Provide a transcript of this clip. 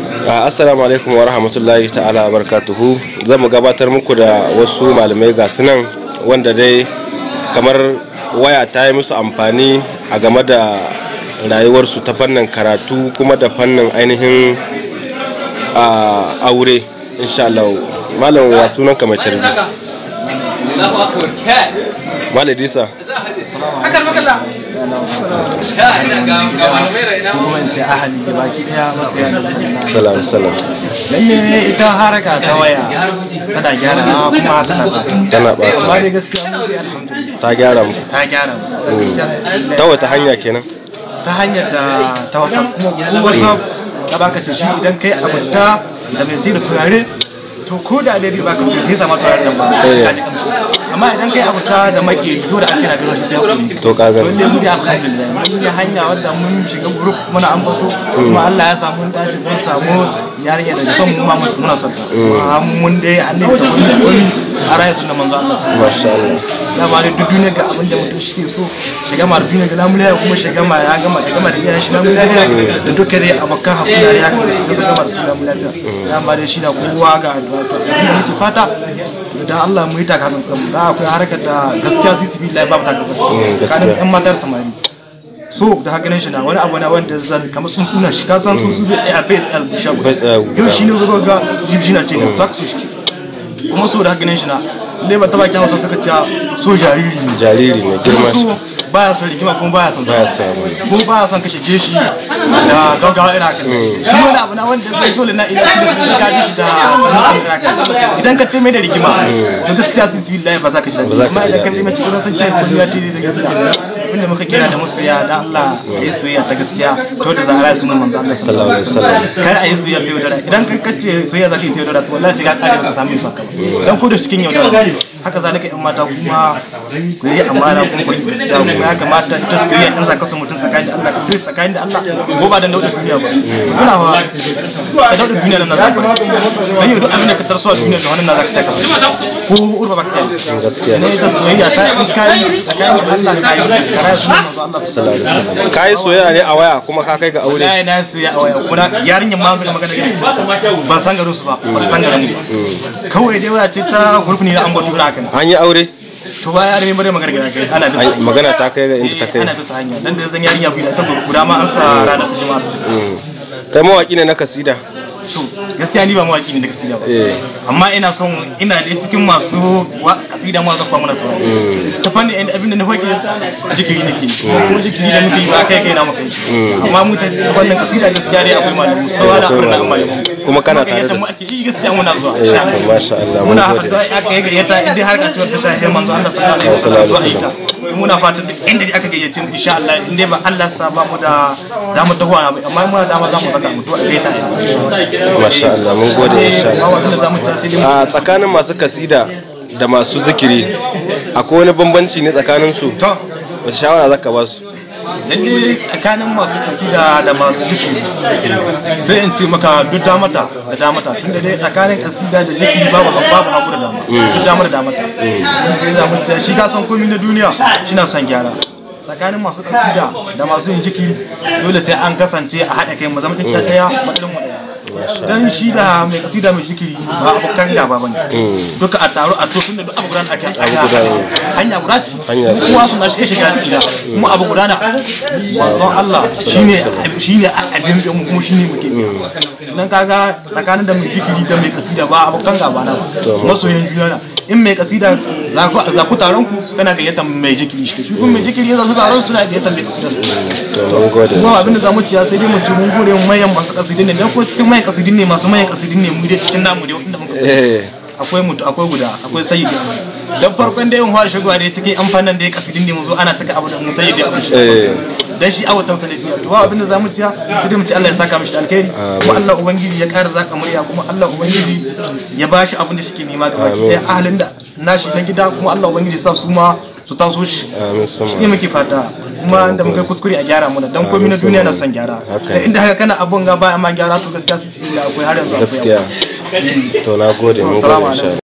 assalamu alaikum wa rahmatullahi ta'ala wa barakatuhu zan mu gabatar muku da wasu malamai ga sunan wanda dai kamar waya ta yi musu amfani a game da rayuwarsu ta fannin karatu kuma da fannin ainihin aure insha Allah malam wa sunan ka mai tarbi malam Idrisa kuma in ce ahali da baki daya masu yana salam salam lalle ita haraka ta waya tana gyara kuma ta saka tana ba amma dai gaskiya mu dai alhamdulillah ta gyara mu ta gyara ta wata hanya kenan ta hanyar da ta wasa kuma ko wasa ta baka shi idan kai abunta da mai sai da turare to ko da dai bai baka sai zama turare nan ba amma idan kai abunta da maki dole ake na gano shi sai hakuri to ka gani wanda mu dai alhamdulillah mun yi hanya wanda mun shiga group muna ambato kuma Allah ya samu mun tashi mun samu yarinya da son mu ma muna son ta kuma mun dai annabi ta wani wani a rayar sunan manzo Allah masha Allah ya ba da duk duniya ga abin da mutum shi ke so shiga ma duniya ga lamuliya kuma shiga ma ya gama ya gama da iyayen shi lamuliya da duka dai abokan hakuna ya gama da su gama da su lamuliya ya ba da shi na kowa ga abin da muke fata da Allah mu yi takatsan tsamu da akwai harkar da gaskiya sisi billahi babu takatsan kanin yan matar samari so da haka nan shi na wani abu na wanda zan kamar sun suna shi ka san sun su bai a bai tsaya bishan yau shi ne ga ga jibshi na ce ne to su shi kuma so da haka nan shi na ne ba ta baki hausa suka ce so jariri ne jariri ne girma shi baya son rigima kuma baya son baya samu kuma baya son kashe geshi da gaggawa ina kan shi wani abu na wanda zai dole na ina da su ka shi da sanin san ina kan idan ka taimai da rigima to gaskiya sun bi lillahi ba za ka ji daɗi amma idan ka taimai cikin san cewa kullu ya ce da gaskiya abinda muka kira da masoya da Allah ya yi soyayya ta gaskiya to da zahara sunan manzo Allah sallallahu alaihi wasallam kar a yi soyayya ta yaudara idan ka kace soyayya za ka yi ta yaudara to wallahi sai ka kare ka samu su dan ko da cikin yaudara haka zalika yan mata kuma ku yi amana kuma ku gaskiya kuma ya kamata ta soyayya in za ka so mutum tsakanin da Allah ka so tsakanin da Allah ko ba dan dauda duniya ba kuna ba ka dauda duniya nan za ka dan yau duk abin da ka tarso a duniya da wannan na za ka taka ko urba ba ka gaskiya ne ta soyayya ta in kai tsakanin da Allah ka yi kara su manzo Allah sallallahu alaihi wasallam ka yi soyayya ne a waya kuma ka kai ga aure na na soyayya a waya kuma yarinyar ma zaka magana da ba san garin su ba ba san garin mu kawai dai waya ce ta hurfuni na ambato da haka an yi aure to ba yare bare magana gida kai ana bisa Ai, magana ta kai ga inda ta kai ana bisa hanya dan da zan yarinya biyu ta guda ma an sa ranar ta juma'a kai mawaki ne na kasida to gaskiya ni ba mawaki ne da kasida ba eh amma ina son ina da cikin masu wa- kasida ma zakwa mana sauran ta fanni inda abinda na hoke jikiri nake kuma jikiri da muke yi ba kai kai na maka yi amma mu ta wannan kasida gaskiya dai akwai malamu sawa da akwai na malamu kuma kana tare da mu su ake yi gaskiya muna zuwa eh to masha Allah mun muna gode haɗuwa aka yi gayyata inda har ka ciwar ta shahe manzo Allah sallallahu alaihi wasallam zuwa ita muna fatan duk inda aka gayyace mu insha Allah inda ba Allah sa ba mu da damar tahuwa na ba amma muna dama za mu saka mu to a gayyata ne masha Allah mun gode insha amma Allah wanda za mu ta sai dai a tsakanin masu kasida da masu zikiri akwai wani bambanci ne tsakanin su to wace shawara zaka ba su lalle tsakanin masu kasida da masu jiki sai in ce maka duk damata da damata tunda dai tsakanin kasida da jiki babu babu haku da dama duk damar da damata kai za mu ce shi ka san komai na duniya shi na son gyara tsakanin masu kasida da masu yin jiki dole sai an kasance a haɗa kai mu zama ɗin ɗaya matsalin mu ɗaya dan shi da mai kasida mai jikiri ba abokan gaba bane duka a taro a to tunda duk abu guda ake hanya hanya guda ce Hanya guda. kowa suna shi shiga tsira kuma abu guda na manzon Allah shine shine abin da mu kuma shine muke dan kaga tsakanin da mai jikiri da mai kasida ba abokan gaba na masoyan juna na in mai kasida za ku za ku taron ku kana gayyata mai jikiri shi kuma mai jikiri ya zasu taron suna gayyata mai kasida to mun gode kuma abin da zamu ciya sai dai mu ci mun gode mayan masu kasidin ne dan ko cikin mayan kasidin ne masu mayan kasidin ne mu dai cikin namu dai wanda muka sani. eh akwai mutu akwai guda akwai sayyidi dan farkon dai in fara shigowa dai cikin amfanin da ya kasidin ne mu zo ana taka abu da mu sayyidi abu eh dan shi awatan sanadiya to ba abin da zamu ciya sai dai mu ci Allah ya saka mishi da alkhairi kuma Allah ubangiji ya ƙara zaka murya kuma Allah ubangiji ya bashi abin da shike nema gaba ɗaya ahalin da nashi na gida kuma Allah ubangiji ya sa su ma su taso shi amin sama shi muke fata kuma da muka yi kuskure a gyara mu da dan komai na duniya na son gyara Haka Da inda haka kana abun ga ba amma gyara to gaskiya sai da akwai har yanzu akwai gaskiya to na gode mun Assalamu gode insha Allah